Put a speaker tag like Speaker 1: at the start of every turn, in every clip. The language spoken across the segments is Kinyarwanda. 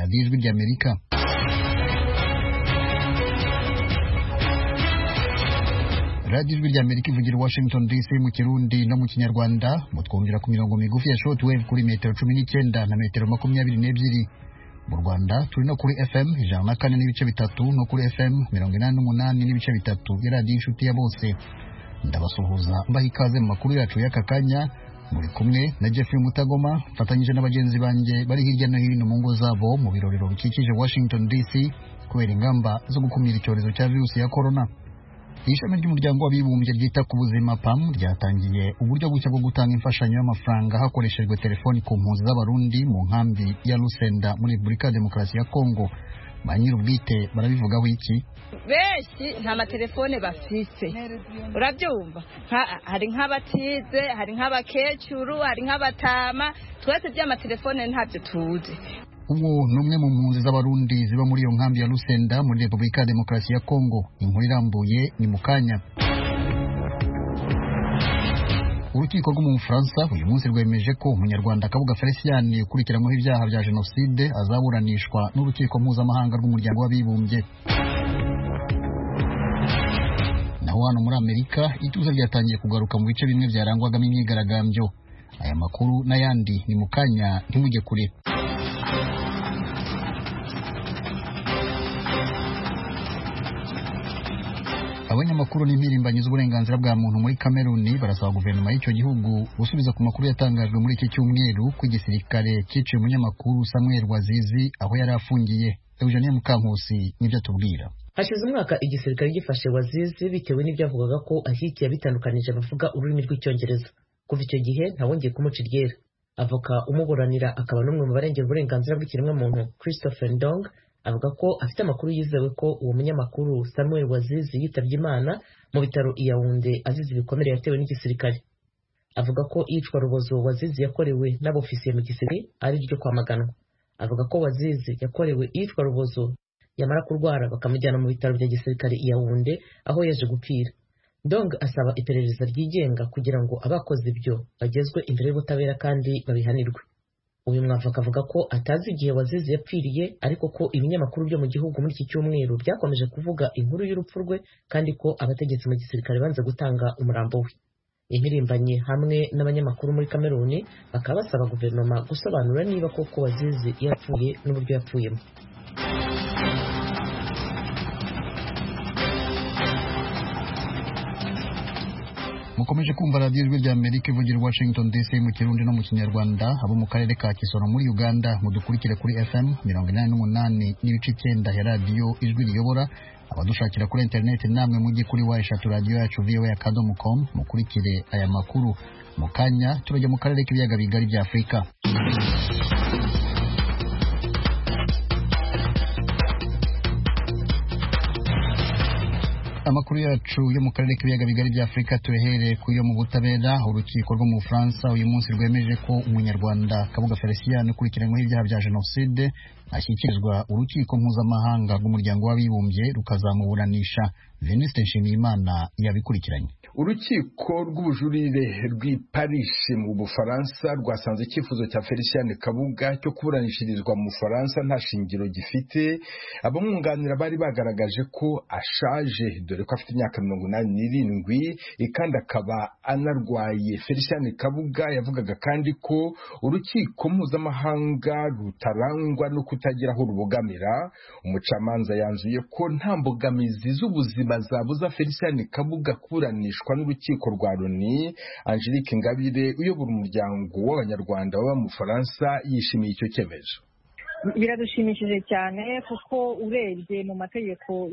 Speaker 1: ry'Amerika radiyo ijwi ry'amerika ivugira i washington dc mu kirundi no mu kinyarwanda mutwumvira ku mirongo migufi ya shortwave kuri metero cumi n'icyenda na metero makumyabiri n'ebyiri mu rwanda turi no kuri fm ijana na kane n'ibice bitatu no kuri fm mirongo inani n'umunani n'ibice bitatu ya radiyo inshuti ya bose ndabasuhuza mbaha ikaze mu makuru yacu y'aka kanya muri kumwe na jeffrey mutagoma mfatanyije na bagenzi banjye bari hirya no hino mu ngo zabo mu birorero bikikije washington dc kubera ingamba zo gukumira icyorezo cya virusi ya korona ishami ry'umuryango w'abibumbye ryita ku buzima pam ryatangiye uburyo bushya bwo gutanga imfashanyo y'amafaranga hakoreshejwe telefoni ku mpunzi z'abarundi mu nkambi ya rusenda muri repubulika ya demokarasi ya kongo ba nyir'ubwite barabivugaho iki
Speaker 2: benshi nta matelefone bafise urabyumva hari nk'abatize hari nk'abakecuru hari nk'abatama twese by'amatelefone ntabyo tuzi
Speaker 1: uwo ni umwe mu mpunzi z'abarundi ziba muri iyo nkambi ya rusenda muri repubulika ya demokarasi ya kongo inkuru irambuye ni mu kanya urukiko rwo mu bufaransa uyu munsi rwemeje ko umunyarwanda kabuga feliciyani ukurikiranyweho ibyaha bya jenoside azaburanishwa n'urukiko mpuzamahanga rw'umuryango w'abibumbye naho hano muri amerika ituze ryatangiye kugaruka mu bice bimwe byarangwagamo imyigaragambyo aya makuru n'ayandi ni mu kanya ntimujye kure abanyamakuru n'impirimbanyi z'uburenganzira bwa muntu muri kameruni barasaba guverinoma y'icyo gihugu gusubiza ku makuru yatangajwe muri iki cyumweru ko igisirikare cyiciye umunyamakuru samuel wazizi aho yari afungiye eugenie mukankusi nibyo atubwira
Speaker 3: hashize umwaka igisirikare gifashe wazizi bitewe n'ibyavugaga ko ahikiye bitandukanije abavuga ururimi rw'icyongereza kuva icyo gihe ntawongeye kumuca iryera avoka umuburanira akaba n'umwe mu barengera uburenganzira bw'ikiremwamuntu christopher ndong avuga ko afite amakuru yizewe ko uwo munyamakuru Samuel Wazizi yitabye Imana mu bitaro i Yaounde azize ibikomere yatewe n'igisirikare avuga ko iyicwa rubozo Wazizi yakorewe n'abofisiye mu gisirikare ari ryo kwamaganwa avuga ko Wazizi yakorewe iyicwa rubozo yamara kurwara bakamujyana mu bitaro bya gisirikare i Yaounde aho yaje gupfira Dong asaba iperereza ryigenga kugira ngo abakoze ibyo bagezwe imbere y'ubutabera kandi babihanirwe uyu mwavoka avuga ko atazi igihe wazizi yapfiriye ariko ko ibinyamakuru byo mu gihugu muri iki cyumweru byakomeje kuvuga inkuru y'urupfu rwe kandi ko abategetsi mu gisirikare banze gutanga umurambo we impirimbanyi hamwe n'abanyamakuru muri kameruni bakaba basaba guverinoma gusobanura niba koko wazizi yapfuye n'uburyo yapfuyemo
Speaker 1: mukomeje kumva radiyo ijwi rya amerika ivugira washington dc mu kirundi no mu kinyarwanda abo mu karere ka kisoro muri uganda mudukurikire kuri fm mirongo inani n'umunani n'ibice icyenda ya radiyo ijwi riyobora abadushakira kuri interineti namwe mujye kuri wa eshatu radiyo yacu voa akadomo com mukurikire aya makuru mu kanya turajya mu karere k'ibiyaga bigari bya afurika amakuru yacu yo mu karere k'ibiyaga bigari bya afurika turehereye ku yo mu butabera urukiko rwo mu bufaransa uyu munsi rwemeje ko umunyarwanda kabuga felicien ukurikiranyweho ibyaha bya jenoside ashyikirizwa urukiko mpuzamahanga rw'umuryango w'abibumbye rukazamuburanisha venuste nshimiyimana yabikurikiranye
Speaker 4: urukiko rw'ubujurire rw'i paris mu bufaransa rwasanze icyifuzo cya felicien kabuga cyo kuburanishirizwa mu bufaransa nta shingiro gifite abamwunganira bari bagaragaje ko ashaje dore ko afite imyaka mirongo inani n'irindwi kandi akaba anarwaye felicien kabuga yavugaga kandi ko urukiko mpuzamahanga rutarangwa no kutagira aho rubogamira umucamanza yanzuye ko nta mbogamizi z'ubuzima zabuza felicien kabuga kuburanisha n'urukiko rwa Loni Angelique Ngabire uyobora umuryango w'abanyarwanda baba mu Bufaransa yishimiye icyo cyemezo
Speaker 5: biradushimishije cyane kuko urebye mu mategeko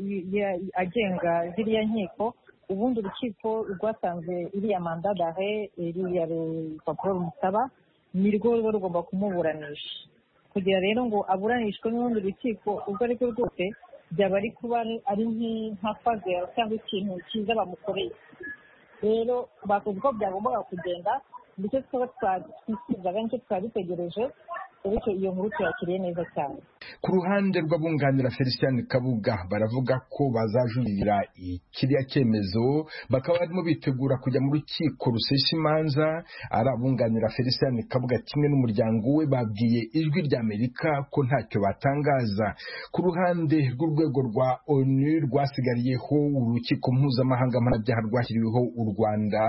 Speaker 5: agenga ziriya nkiko ubundi urukiko rwasanze iriya manda dare iriya rupapuro rumusaba ni rwo ruba rugomba kumuburanisha kugira rero ngo aburanishwe n'urundi rukiko urwo ari rwo rwose byaba ari kuba ari nk'afaze cyangwa ikintu cyiza bamukoreye rero bakoze uko byagombaga kugenda nicyo twaba twifuzaga nicyo twaba dutegereje bityo iyo nkuru tuyakiriye neza cyane
Speaker 4: ku ruhande rw'abunganira felicien kabuga baravuga ko bazajuririra kiriya cyemezo bakaba barimo bitegura kujya mu rukiko rusesha imanza ari abunganira felicien kabuga kimwe n'umuryango we babwiye ijwi rya amerika ko ntacyo batangaza ku ruhande rw'urwego rwa onu rwasigariyeho urukiko mpuzamahanga mpanabyaha rwashyiriweho u rwanda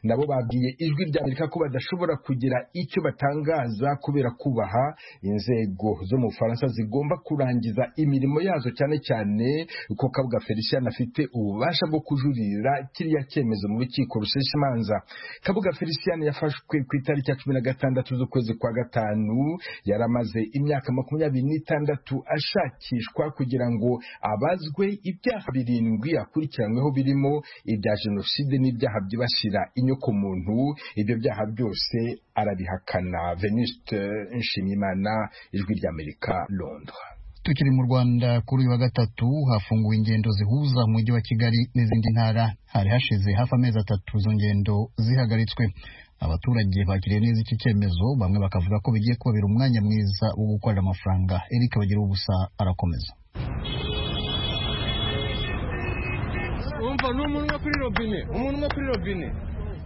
Speaker 4: nabo babwiye ijwi rya amerika ko badashobora kugira icyo batangaza kubera kubaha inzego zo mu bufaransa zigomba kurangiza imirimo yazo cyane cyane ko kabuga felicien afite ububasha bwo kujurira kiriya cyemezo mu rukiko rusesha imanza kabuga felicien yafashwe ku itariki ya cumi na gatandatu z'ukwezi kwa gatanu yari amaze imyaka makumyabiri n'itandatu ashakishwa kugira ngo abazwe ibyaha birindwi akurikiranyweho birimo ibya jenoside n'ibyaha byibasira inyokomuntu ibyo byaha byose arabihakana veniste nshimiyimana ijwi ry'amerika londres
Speaker 1: tukiri mu rwanda kuri uyu wa gatatu hafunguwe ingendo zihuza umujyi wa kigali n'izindi ntara hari hashize hafi amezi atatu izo ngendo zihagaritswe abaturage bakiriye neza iki cyemezo bamwe bakavuga ko bigiye kubabera umwanya mwiza wo gukorera amafaranga eric bagira ubusa arakomeza
Speaker 6: urumva ni umuntu umwe kuri robine umuntu umwe kuri robine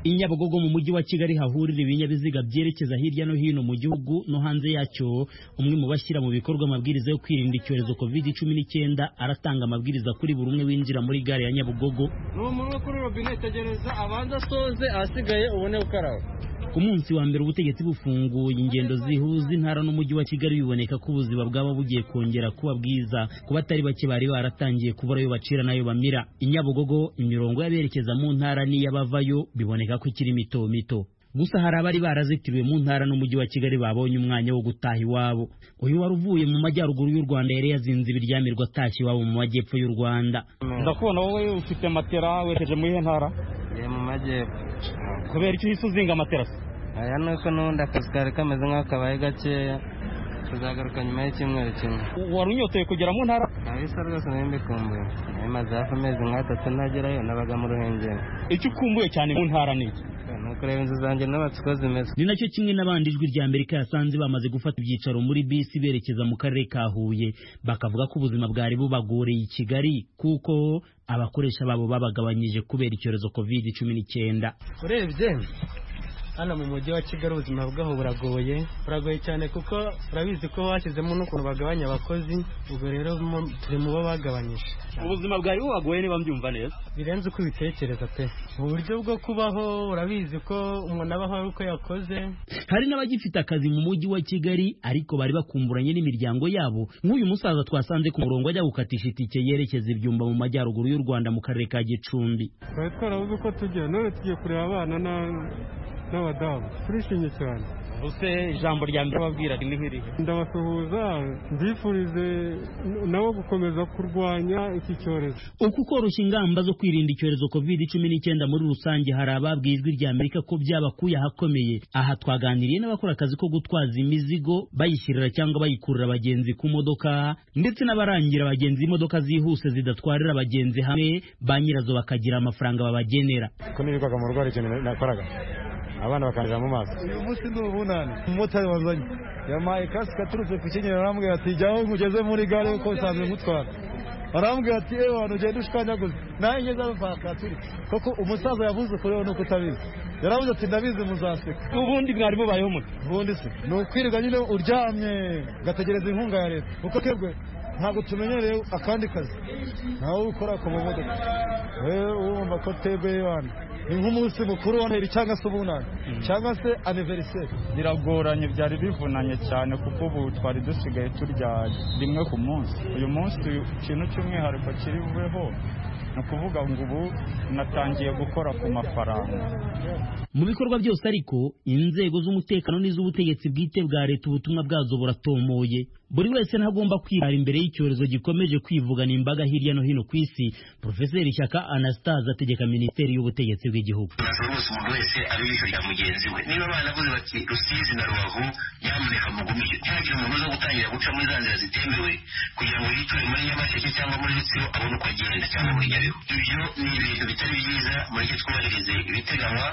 Speaker 7: i nyabugogo mu mujyi wa kigali hahurira ibinyabiziga byerekeza hirya no hino mu gihugu no hanze yacyo umwe mu bashyira mu bikorwa amabwiriza yo kwirinda icyorezo covid cumi n'icyenda aratanga amabwiriza kuri buri umwe winjira muri gare ya nyabugogo
Speaker 6: ni umuntu umwe kuri robine tegereza abanza asoze ahasigaye ubone gukaraba
Speaker 7: ku munsi wa mbere ubutegetsi bufunguye ingendo zihuza intara n'umujyi wa kigali biboneka ko ubuzima bwaba bugiye kongera kuba bwiza kuba atari bake bari baratangiye kubura ayo bacira n'ayo bamira i nyabugogo imirongo y'aberekeza mu ntara n'iy'abavayo biboneka ko ikiri mito mito gusa hari abari barazitiriwe mu ntara n'umujyi wa kigali babonye umwanya wo gutaha iwabo uyu wari uvuye mu majyaruguru y'u rwanda yari yazinze ibiryamirwa atashye iwabo mu majyepfo y'u rwanda
Speaker 6: ndakubona wowe ufite matera werekeje muri iyo ntara
Speaker 8: ni mu majyepfo
Speaker 6: kubera icyo uhise uzinga amaterasi
Speaker 8: aya ni uko n'ubundi akazi kari kameze nk'akabaye gakeya tuzagaruka nyuma y'icyumweru kimwe
Speaker 6: wari unyotoye kugera mu ntara
Speaker 8: abisa rwose nayo mbikumbuye nayo maze hafi amezi nk'atatu ntagerayo nabaga mu ruhengeri
Speaker 6: icyo ukumbuye cyane mu ntara ni iki
Speaker 8: ni ukureba inzu zanjye n'abatsi uko zimeze
Speaker 7: ni nacyo kimwe n'abandi ijwi rya amerika yasanze bamaze gufata ibyicaro muri bisi berekeza mu karere ka huye bakavuga ko ubuzima bwari bubagoreye i kigali kuko abakoresha babo babagabanyije kubera icyorezo covid cumi n'icyenda
Speaker 8: urebye hano mu mujyi wa kigali ubuzima bwaho buragoye buragoye cyane kuko urabizi ko bashyizemo n'ukuntu bagabanya abakozi ubwo rero mo- turi mu bo bagabanyije
Speaker 6: ubuzima bwawe bubagoye niba mbyumva neza
Speaker 8: birenze uko ubitekereza pe uburyo bwo kubaho urabizi ko umuntu abaho ari uko yakoze
Speaker 7: hari n'abagifite akazi mu mujyi wa kigali ariko bari bakumburanye n'imiryango yabo nk'uyu musaza twasanze ku murongo ajya gukatisha itike yerekeza ibyumba mu majyaruguru y'u rwanda mu karere ka gicumbi
Speaker 9: twari twarabuze uko tujya none tugiye kureba abana na- n'abadamu turishimye cyane
Speaker 6: ubuse ijambo rya mbere wabwira ni nk'irihe
Speaker 9: ndabasuhuza mbifurize nabo gukomeza kurwanya iki cyorezo
Speaker 7: uku koroshya ingamba zo kwirinda icyorezo covid cumi n'icyenda muri rusange hari ababwiye ijwi rya amerika ko byabakuye ahakomeye aha twaganiriye n'abakora akazi ko gutwaza imizigo bayishyirira cyangwa bayikurura abagenzi ku modoka ndetse n'abarangira abagenzi imodoka zihuse zidatwarira abagenzi hamwe ba nyirazo bakagira amafaranga babagenera
Speaker 9: ko nirirwaga mu rugo hari ikintu nakoraga abana bakandira mu maso uyu munsi ni ubunani umumotari wazanye yampaye kasike aturutse ku kinyinya arambwira ati jya aho ngugeze muri gare kuko usanzwe ngutwara arambwira ati ewe wantu ugenda ushikanyaguza nawe ngeze aho bakaturi koko umusaza yavuze ukuri we nuko utabizi yaravuze ati ndabizi muzaseka
Speaker 6: ubundi mwari mubayeho mute
Speaker 9: ubundi se ni ukwirirwa nyine uryamye ugategereza inkunga ya leta kuko twebwe ntabwo tumenyereye akandi kazi nawe ukora ku mamodoka wowe wumva ko twebwe wana ni nk'umunsi mukuru wa noheli cyangwa se ubunani cyangwa se aniveriseri
Speaker 10: biragoranye byari bivunanye cyane kuko ubu twari dusigaye turya rimwe ku munsi uyu munsi ikintu cy'umwihariko kiriweho ni ukuvuga ngo ubu natangiye gukora ku mafaranga
Speaker 7: mu bikorwa byose ariko inzego z'umutekano n'iz'ubutegetsi bwite bwa leta ubutumwa bwazo buratomoye buri wese ntagomba kwirara imbere y'icyorezo gikomeje kwivugana imbaga hirya no hino ku isi porofeseri shyaka anastase ategeka minisiteri y'ubutegetsi bw'igihugu
Speaker 11: bose umuntu wese abe yisorera mugenzi we niba banavuze bati rusizi na rubavu nyamuneka mugumire ntihagire umuntu uza gutangira guca muri za nzira zitemewe kugira ngo yiture muri nyamasheke cyangwa muri rutsiro abone uko agenda cyangwa muri nyabihu ibyo ni ibintu bitari byiza mureke twubahirize ibiteganywa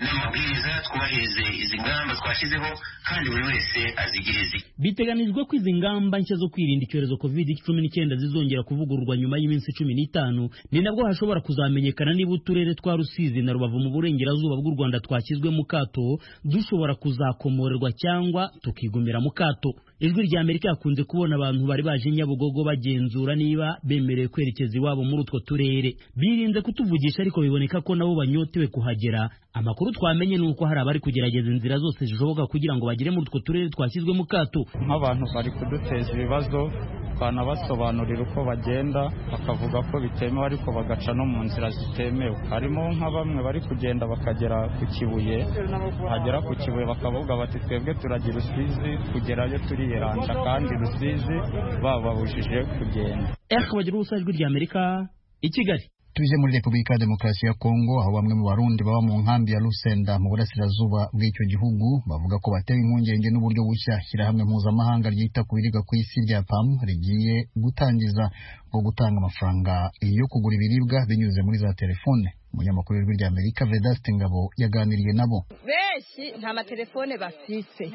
Speaker 11: n'amabwiriza twubahirize izi ngamba twashyizeho kandi buri wese azigirize
Speaker 7: biteganijwe ko izi ngamba nshya zo kwirinda icyorezo covid cumi n'icyenda zizongera kuvugururwa nyuma y'iminsi cumi n'itanu ni nabwo hashobora kuzamenyekana niba uturere twa rusizi na rubavu mu burengerazuba bw'u rwanda twashyizwe mu kato dushobora kuzakomorerwa cyangwa tukigumira mu kato ijwi rya amerika yakunze kubona abantu bari baje nyabugogo bagenzura niba bemerewe kwerekeza iwabo muri utwo turere birinze kutuvugisha ariko biboneka ko nabo banyotewe kuhagera amakuru twamenye ni uko hari abari kugerageza inzira zose zishoboka kugira ngo bagere muri utwo turere twashyizwe mu kato
Speaker 10: nk'abantu bari kuduteza ibibazo twanabasobanurira uko bagenda bakavuga ko bitemewe ariko bagaca no mu nzira zitemewe harimo nka bamwe bari kugenda bakagera ku kibuye bagera ku kibuye bakavuga bati twebwe turajya i rusizi kugerayo turiyeranja kandi rusizi bababujije kugenda
Speaker 7: eka bagira ubusa ijwi rya amerika i kigali
Speaker 1: tuje muri repubulika ya demokarasi ya kongo aho bamwe mu barundi baba mu nkambi ya rusenda mu burasirazuba bw'icyo gihugu bavuga ko batewe impungenge n'uburyo bushya shyirahamwe mpuzamahanga ryita ku biribwa ku isi rya pam rigiye gutangiza bwo gutanga amafaranga yo kugura ibiribwa binyuze muri za telefone umunyamakuru w'ijwi rya amerika vedaste ngabo yaganiriye nabo
Speaker 2: benshi nta matelefone bafise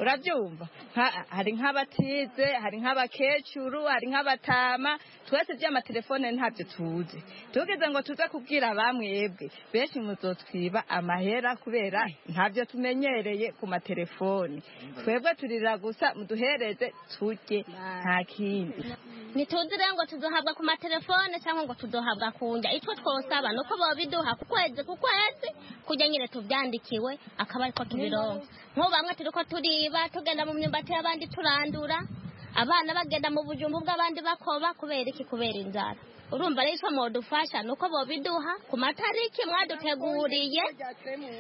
Speaker 2: urabyumva Nka- hari nk'abatize hari nk'abakecuru hari nk'abatama twese by'amatelefone ntabyo tuzi tugeze ngo tuze kubwira bamwebwe benshi muzotwiba amahera kubera ntabyo tumenyereye ku matelefone twebwe turira gusa muduhereze turye nta kindi
Speaker 12: ntituzire ngo tuzohabwa ku matelefone cyangwa ngo tuzohabwa ku njya itwo twosaba ni uko babiduha ku kwezi ku kwezi kujya nyine tubyandikiwe akaba ariko tubironka nk'ubu bamwe turi ko turiba tugenda mu myumbati y'abandi turandura abana bagenda mu bujumbu bw'abandi bakoba kubera iki kubera inzara urumva rero icyo mwadufasha ni uko bobiduha ku matariki mwaduteguriye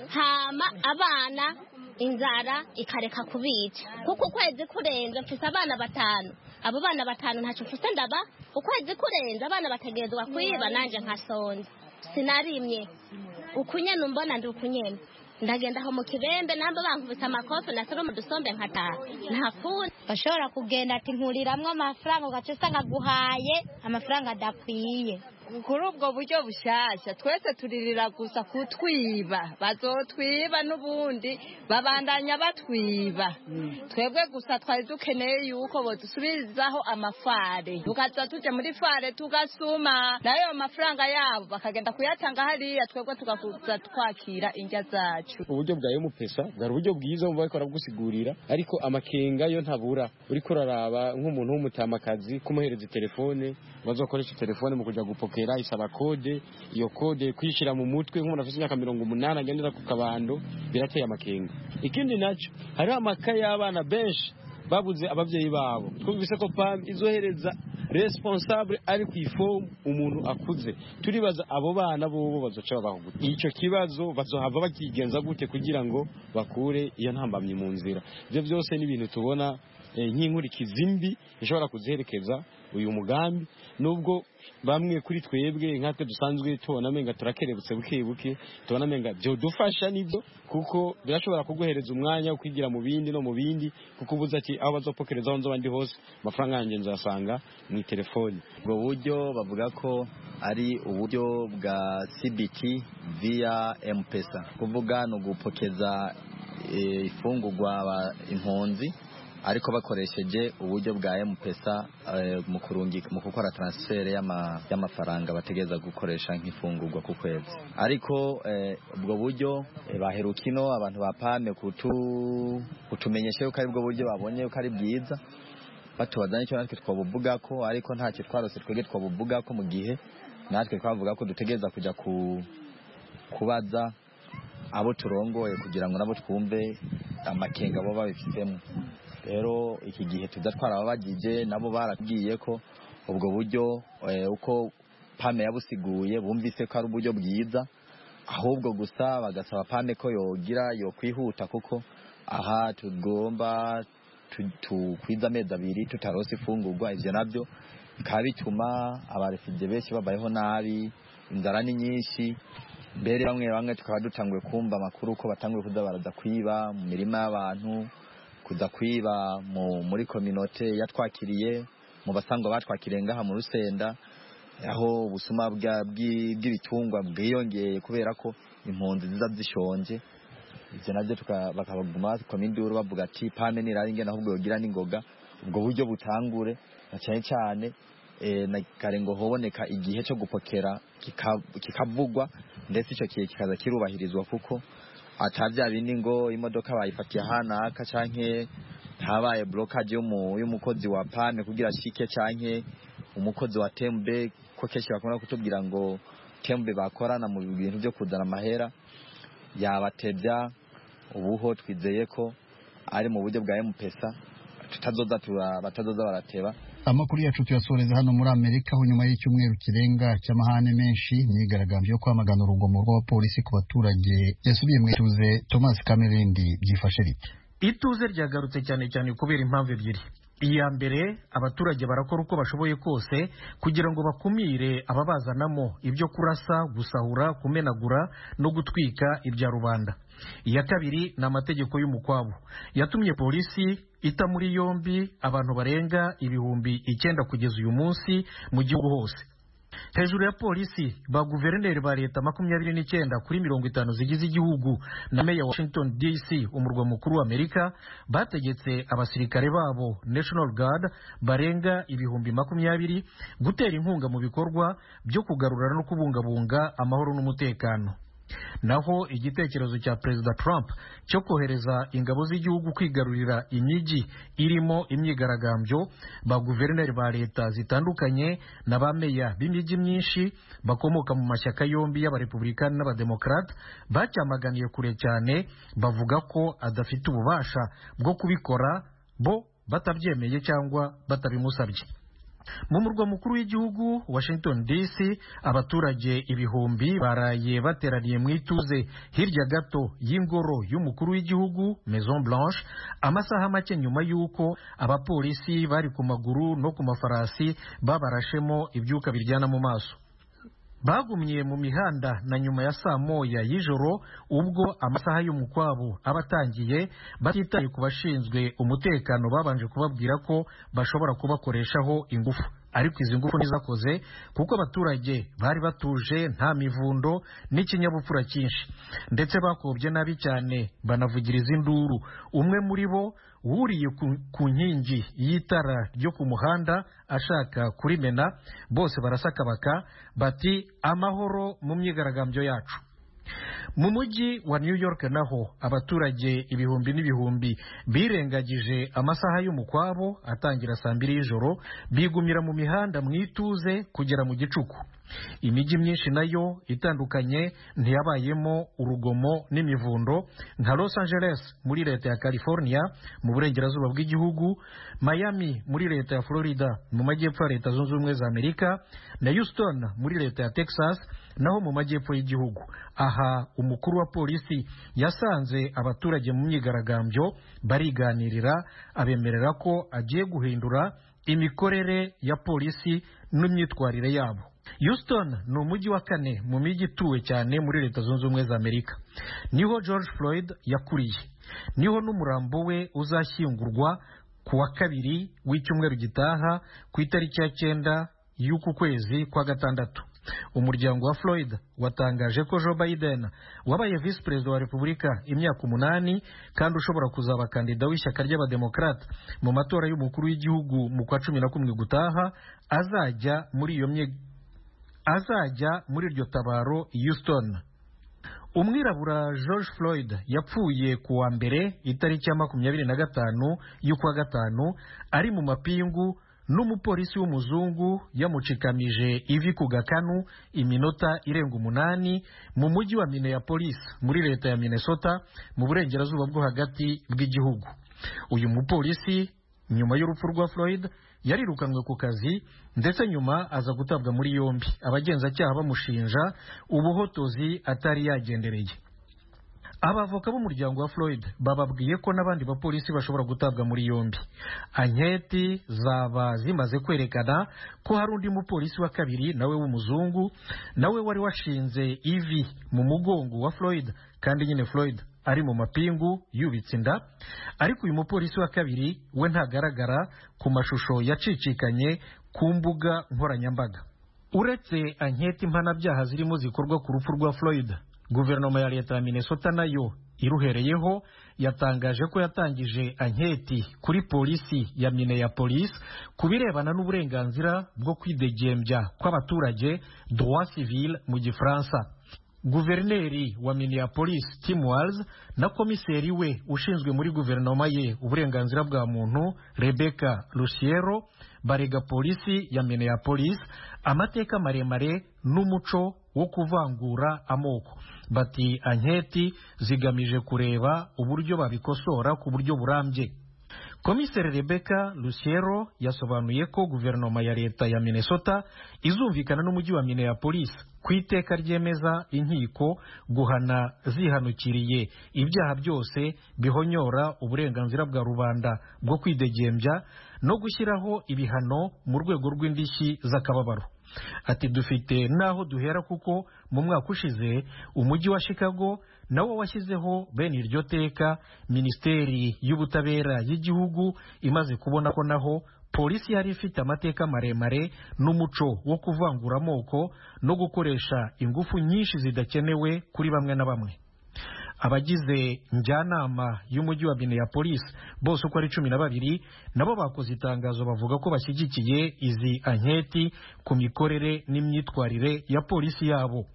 Speaker 12: hama abana inzara ikareka kubica kuko ukwezi kurenze mfise abana batanu abo bana batanu ntacyo mfise ndaba ukwezi kurenze abana bategerezwa kwiba nanjye nkasonza sinarimye ukunyene umbona ndi ukunyene ndagenda aho mu kibembe namba bankubise amakofi nasoroma udusombe nkataha ntafuni bashobora kugenda ati nkuriramwo amafaranga ugaca usanga aguhaye amafaranga adakwiye
Speaker 2: kuri ubwo buryo bushyashya twese turirira gusa kutwiba bazotwiba n'ubundi babandanya batwiba twebwe gusa twari dukeneye yuko badusubirizaho amafare tukaza tujya muri fare tugasuma nayo mafaranga yabo bakagenda kuyatanga hariya twebwe tugakuza twakira indya zacu
Speaker 13: uburyo bwa emupesa bwari uburyo bwiza bumva bariko baragusigurira ariko amakenga yo ntabura uriko uraraba nk'umuntu w'umutamakazi kumuhereza telefone bazokoresha telefone mu kuja gupokera isaba kode iyo kode kwishyira mu mutwe nk'umuntu afite imyaka mirongo umunani agendera ku kabando birateye amakenga ikindi naco hariho amakaye y'abana benshi babuze ababyeyi babo twumvise ko pam izohereza responsable ari ku ifomu umuntu akuze turibaza abo bana bobo bazoca babaho gute icyo kibazo bazohava bakigenza gute kugira ngo bakure iyo ntambamyi mu nzira ibyo byose ni ibintu tubona eh, nk'inkurikizi mbi ishobora kuziherekeza uyu mugambi nubwo bamwe kuri twebwe nkatwe dusanzwe tubona amenga turakerebutse buke buke tubona amenga byodufasha nibyo kuko birashobora kuguhereza umwanya wo kwigira mu bindi no mu bindi kuko ubuze ati aho bazopokereza aho nzaba ndi hose amafaranga yanjye nzasanga mu telefoni
Speaker 14: ubwo buryo bavuga ko ari uburyo bwa cbt via mpesa kuvuga ni ugupokeza eh, imfungurwa aba- impunzi ariko bakoresheje uburyo bwa mpesa eh, mu kurungi- mu gukora transfer y'ama- y'amafaranga bategereza gukoresha nk'imfungurwa ku kwezi ariko eh, ubwo buryo eh, baheruka ino abantu ba pame kutu- kutumenyesha yuko ari bwo buryo babonye yuko ari bwiza batubaza n'icyo natwe twabuvuga ko ariko ntacyo twarose twebwe twabuvuga ko mu gihe natwe twavuga ko dutegereza kujya ku kubaza abo turongoye kugira ngo nabo twumve amakenga baba babifitemo rero iki gihe tuza twarababagije nabo baratubwiye ko ubwo buryo eh, uko pame yabusiguye bumvise ko ari uburyo bwiza ahubwo gusa bagasaba pame ko yogira yokwihuta kuko aha tugomba tu- tukwiza amezi abiri tutarose ifungurwa ivyo navyo bikaba bituma abarefugye benshi babayeho nabi inzara ni nyinshi mbere bamwe bamwe tukaba dutanguye kumva amakuru ko batanguye kuza baraza kwiba mu mirima y'abantu kuza kwiba mu, muri kominote yatwakiriye mu basangwa batwakiriye ngaha mu rusenda aho ubusuma bwa- bw'i- bw'ibitungwa bwiyongeye kubera ko impunzi ziza zishonje ibyo nabyo tuka- bakabaguma bakamira induru bavuga ati pame nirari ingene ahubwo yogira n'ingoga ubwo buryo butangure na cyane cyane eh, na kare ngo hoboneka igihe cyo gupokera kika- kikavugwa ndetse icyo gihe kikaza kirubahirizwa kuko atavya bindi ngo imodoka bayifatiye ahanaka canke habaye blocage y'umu- y'umukozi wa pane kugira ashike canke umukozi wa tembe ko kenshi bakunda kutubwira ngo tembe bakorana mu bintu byo kuzana amahera yabatebya ubuho twizeye ko ari mu buryo bwa mpesa tutazoza tura- batazoza barateba
Speaker 1: amakuru yacu tuyasoreza hano muri amerika aho nyuma y'icyumweru kirenga cy'amahane menshi imyigaragambyo yo kwamagana urugomo rw'abapolisi ku baturage yasubiye mu ituze thomas kamerindi byifashe bite
Speaker 15: ituze ryagarutse cyane cyane kubera impamvu ebyiri iya mbere abaturage barakora uko bashoboye kose kugira ngo bakumire ababazanamo ibyo kurasa gusahura kumenagura no gutwika ibya rubanda iya kabiri ni amategeko y'umukwabo yatumye polisi ita muri yombi abantu barenga ibihumbi icyenda kugeza uyu munsi mu gihugu hose hejuru ya polisi ba guverineri ba leta makumyabiri n'icyenda kuri mirongo itanu zigize igihugu na meya wa washington dc umurwa mukuru wa amerika bategetse abasirikare babo national guard barenga ibihumbi makumyabiri gutera inkunga mu bikorwa byo kugarura no kubungabunga amahoro n'umutekano naho igitekerezo cya perezida trump cyo kohereza ingabo z'igihugu kwigarurira imijyi irimo imyigaragambyo ba guverineri ba leta zitandukanye na ba meya b'imijyi myinshi bakomoka mu mashyaka yombi y'abarepublikani n'abademokarate bacyamaganiye kure cyane bavuga ko adafite ububasha bwo kubikora bo batabyemeye cyangwa batabimusabye mu murwa mukuru w'igihugu washington dc abaturage ibihumbi baraye bateraniye mu ituze hirya gato y'ingoro y'umukuru w'igihugu maison blanche amasaha make nyuma y'uko abapolisi bari ku maguru no ku mafarasi babarashemo ibyuka biryana mu maso bagumye mu mihanda na nyuma ya saa moya y'ijoro ubwo amasaha y'umukwabo aba atangiye batitaye ku bashinzwe umutekano babanje kubabwira ko bashobora kubakoreshaho ingufu ariko izi ngufu ntizakoze kuko abaturage bari batuje nta mivundo n'ikinyabupfura cyinshi ndetse bakobye nabi cyane banavugiriza induru umwe muri bo wuriye ku- ku nkingi y'itara ryo ku muhanda ashaka kurimena bose barasakabaka bati amahoro mu myigaragambyo yacu mu mujyi wa new york naho abaturage ibihumbi n'ibihumbi birengagije amasaha y'umukwabo atangira saa mbiri y'ijoro bigumira mu mihanda mu ituze kugera mu gicuku imijyi myinshi nayo itandukanye ntiyabayemo urugomo n'imivundo nka los angeles muri leta ya california mu burengerazuba bw'igihugu miami muri leta ya florida mu majyepfo ya leta zunze ubumwe za amerika na houston muri leta ya texas naho mu majyepfo y'igihugu aha umukuru wa polisi yasanze abaturage mu myigaragambyo bariganirira abemerera ko agiye guhindura imikorere ya polisi n'imyitwarire yabo houston ni umujyi wa kane mu mijyi ituwe cyane muri leta zunze ubumwe za amerika niho george floyd yakuriye niho n'umurambo we uzashyingurwa ku wa kabiri w'icyumweru gitaha ku itariki ya cyenda y'uku kwezi kwa gatandatu umuryango wa floyd watangaje ko joe biden wabaye visi perezida wa repubulika imyaka umunani kandi ushobora kuzaba kandida w'ishyaka ry'abademokarate mu matora y'umukuru w'igihugu mu kwa cumi na kumwe gutaha azajya muri iyo mye- azajya muri iryo tabaro i houston umwirabura george floyd yapfuye ku wa mbere itariki ya makumyabiri na gatanu y'ukwa gatanu ari mu mapingu n'umupolisi w'umuzungu yamucikamije ivi ku gakanu iminota irenga umunani mu mujyi wa minneapolis muri leta ya minnesota mu burengerazuba bwo hagati bw'igihugu uyu mupolisi nyuma y'urupfu rwa floyd yarirukanwe ku kazi ndetse nyuma aza gutabwa muri yombi abagenzacyaha bamushinja ubuhotozi atari yagendereye abavoka b'umuryango wa floyd bababwiye ko n'abandi bapolisi bashobora gutabwa muri yombi anketi zaba zimaze kwerekana ko hari undi mupolisi wa kabiri nawe w'umuzungu nawe wari washinze ivi mu mugongo wa floyd kandi nyine floyd ari mu mapingu yubitse inda ariko uyu mupolisi wa kabiri we ntagaragara ku mashusho yacicikanye ku mbuga nkoranyambaga uretse anketi mpanabyaha zirimo zikorwa ku rupfu rwa floyd guverinoma ya leta ya minnesota nayo iruhereyeho yatangaje ko yatangije anketi kuri polisi ya minneapolis ku birebana n'uburenganzira bwo kwidegembya kw'abaturage droit civil mu gifaransa guverineri wa minneapolis tim walz na komiseri we ushinzwe muri guverinoma ye uburenganzira bwa muntu rebecca luciero barega polisi ya minneapolis amateka maremare n'umuco wo kuvangura amoko bati anketi zigamije kureba uburyo babikosora ku buryo burambye komiseri rebecca luciero yasobanuye ko guverinoma ya leta ya minnesota izumvikana n'umujyi wa minneapolis ku iteka ryemeza inkiko guhana zihanukiriye ibyaha byose bihonyora uburenganzira bwa rubanda bwo kwidegembya no gushyiraho ibihano mu rwego rw'indishyi z'akababaro ati dufite n'aho duhera kuko mu mwaka ushize umujyi wa chicago nawo washyizeho bene iryo teka minisiteri y'ubutabera y'igihugu imaze kubona ko naho polisi yari ifite amateka maremare n'umuco wo kuvangura amoko no gukoresha ingufu nyinshi zidakenewe kuri bamwe na bamwe abagize njyanama y'umujyi wa minneapolis bose uko ari cumi na babiri nabo bakoze itangazo bavuga ko bashyigikiye izi anketi ku mikorere n'imyitwarire ya polisi yabo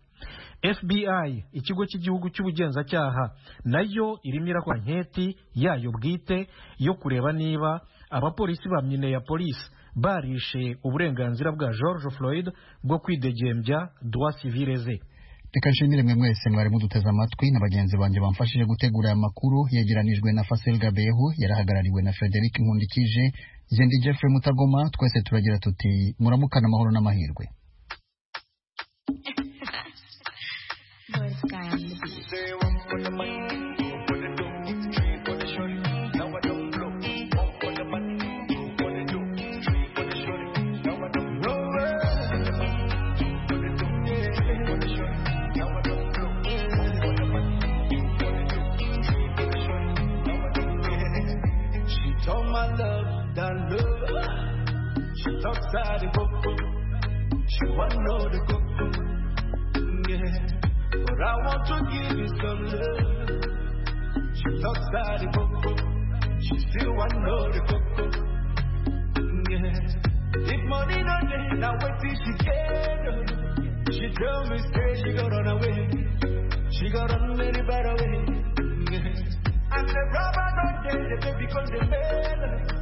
Speaker 15: fbi ikigo cy'igihugu cy'ubugenzacyaha nayo irimo irakora anketi yayo bwite yo kureba niba abapolisi ba minneapolis barishe uburenganzira bwa george floyd bwo kwidegembya droit civile ze
Speaker 1: reka nshimire mwe mwese mwari muduteze amatwi na bagenzi banjye bamfashije gutegura aya makuru yegeranijwe na Fasel Gabehu yarahagarariwe na Frederic Nkundikije jye ndi Jeffrey Mutagoma twese turagira tuti muramukana amahoro n'amahirwe
Speaker 16: outside the cocoa. She want know the cocoa. Yeah. But I want to give you some love. She outside the cocoa. She still want know the cocoa. Yeah. If money no day, now wait till she get her. She tell me say she got run away. She got run very bad away. Yeah. And the rubber don't day, the baby cause the bell.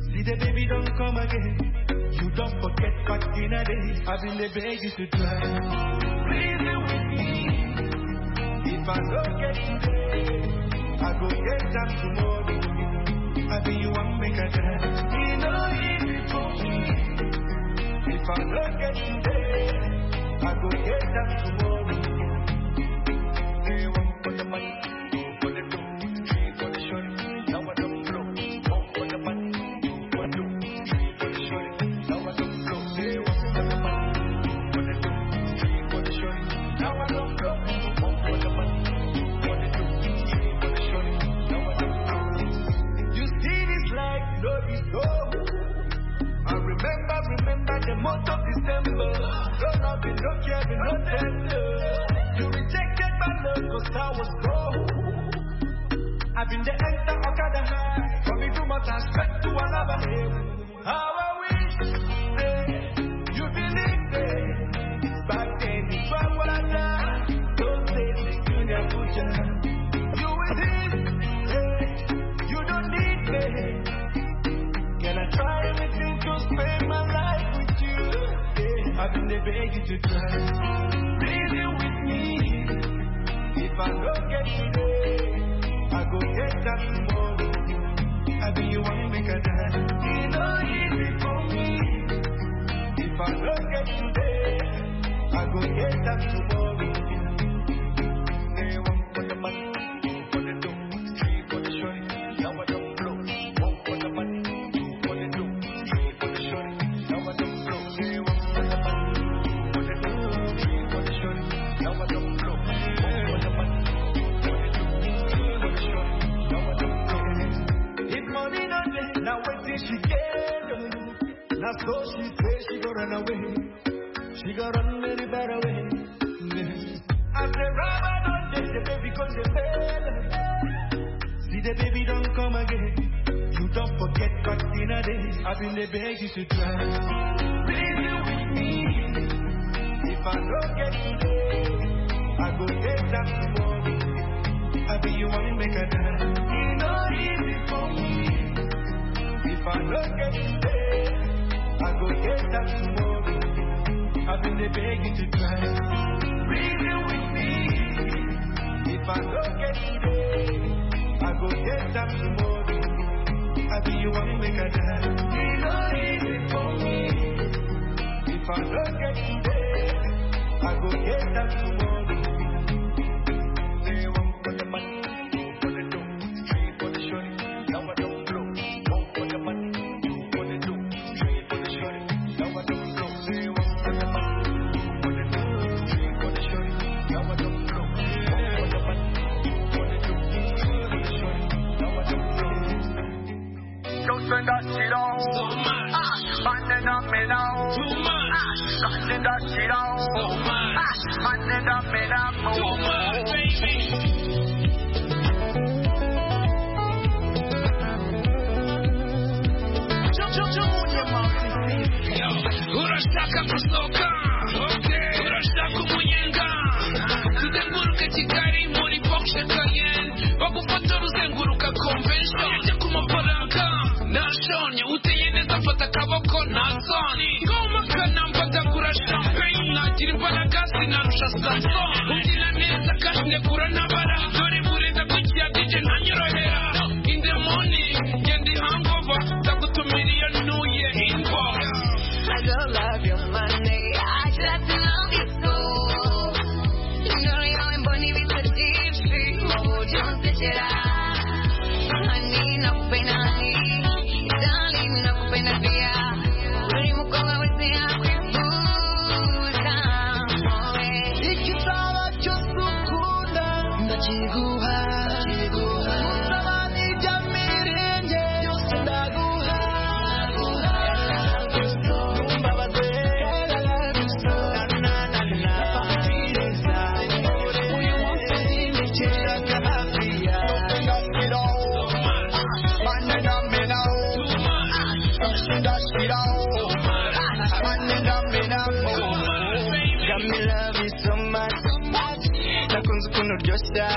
Speaker 16: See the baby don't come again. You don't forget back in a day. I've been the baby to try. Reason with me. If I don't get today, I go get them tomorrow. I be you one make a try. You know easy for me. If I don't get today, I go get them tomorrow. They want for the money. For the two, three, for the short. Now I don't blow. One for the money. One, two, three, for the short. Remember, remember the month of December. Don't have been no care, been no tender. You rejected my love cause I was broke. I've been the enter Okada high. For me too much respect to another hill. How I wish eh, you believed me. Back then, if I would have died, don't say this to the future. You with him, eh, you don't need me. Can I try anything to spend my life with you? Yeah, I've been begging to try. Reason with me. If I don't get today, I go get that tomorrow. I be you one make a dance. You know easy for me. If I don't get today, I go get that tomorrow. They want for the money. for the dough, three for the shorty, now I don't blow. One for the money, two for the dough, three for the shorty, now I don't blow. They want for the money, for the dough, three for the shorty, now I don't blow. One for the money, for the dough, three for the shorty, now I don't blow. If money not there, now wait till she get her. Now so she says she gonna run away. got run very far away. As the rubber don't take the baby cause they fail. See the baby don't come again. You don't forget caught in a day. I've been the beg you to try. Baby with me. If I don't get today, I go get that tomorrow. I be you wanna make a dance. It's not easy for me. If I don't get today, I go get that tomorrow. I've been the beg you to try. Reason with me. If I don't get today, I go get that tomorrow. I be you wanna make a dance. It's not easy for me. If I don't get today, I go get that tomorrow. They want for the money, for the dough, three for the shorty. Now I don't blow. One for the money, two for the dough, three for the shorty. Now I don't blow. They want for the money, two for the dough, three for the shorty. Now I don't blow. One for the money, two for the dough, three for the shorty. Now I don't blow. Don't spend that shit on. So much. Ah, man, that me now. Too much. Ah, spend that shit on. So much. Ah, man, that me now. Too much, baby. urashaka gusohoka urashaka umunyenga tuzenguruke kigali muri bokishe kayeni bagufotora uzenguruka konvenshoni ujye ku mafaranga nashonye uteye neza mfata akaboko nta soni komakanamfata ngura shampeyini nagira imbaraga sinarusha sansoni ubyina neza kandi ndekura n'abara dore bureza ku kiyadije ntanyorohera in the morning genda ihangova ndagutumira iyo ntuye invoice I don't love your money. I just love you so. You know you know I'm born with a deep street. Oh, don't touch it up. Honey, no pain, honey. Darling, no pain, dear. Uri mukobwa wese yakwifuza. Igitabo cyose ukunda, ndakiguha. Musabane ibya mirenge, byose ndaguha. nakunze ukuntu uryoshya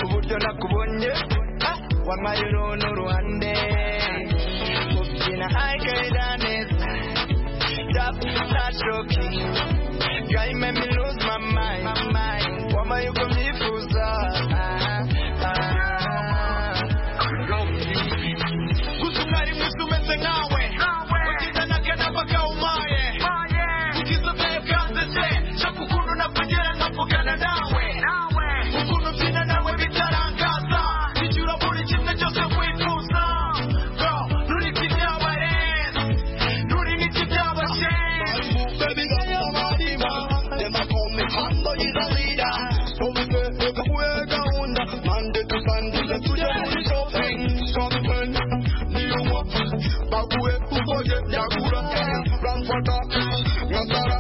Speaker 16: uburyo nakubonye wampaye uruntu uruhande ubyina ayikayira neza tap not joking guy made me lose my mind wampaye uko mbyifuza gusa umwari mwiza umeze nkawe ugize n'akanapa kawumaye ugize ubwawe bwanzese shaka ukuntu napagera nkavugana nawe ukuntu ubyina nawe bitarangaza icyo urabura kimwe cyose wifuza Bro, nuri kinyabareza nuri n'ikibyabashe Baby, don't you worry, ma. Them a call me Hondo, he's a leader. So we say, look at where go under. Monday to Sunday, let's do that with something. Something. New one. Bakuwe, kukoje, yakura. Ramfata, ngatara.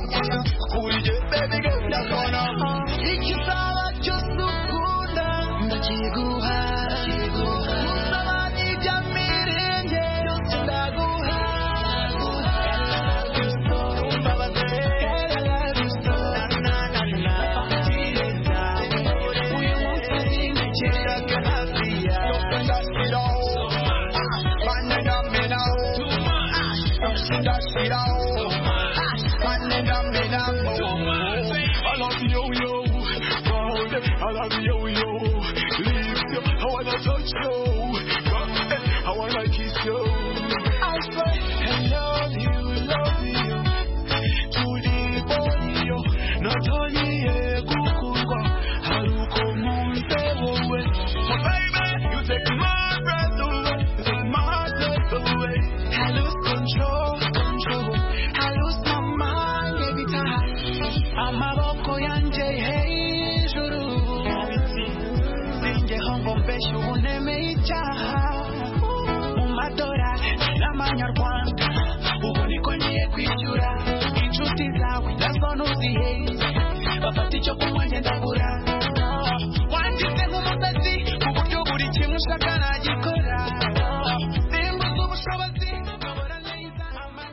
Speaker 16: Kurije, baby, get that corner. Ikisala cyose ukunda, ndakiguha. Musabane ibya mirenge, byose ndaguha. I wanna kiss you. I say, I love you, love you. tulibonyo natoniye kukugwa haruko munze wowe so baby you take my breath away take my breath away i lose control control i lose my mind every time amaboko yanje hejuru singeho ngo mbeshe ubuneme icyaha mu madora n'amanyarwanda ubu niko ngiye kwishyura inshuti zawe
Speaker 17: ntuzihe bafata icyo kunywa ndagura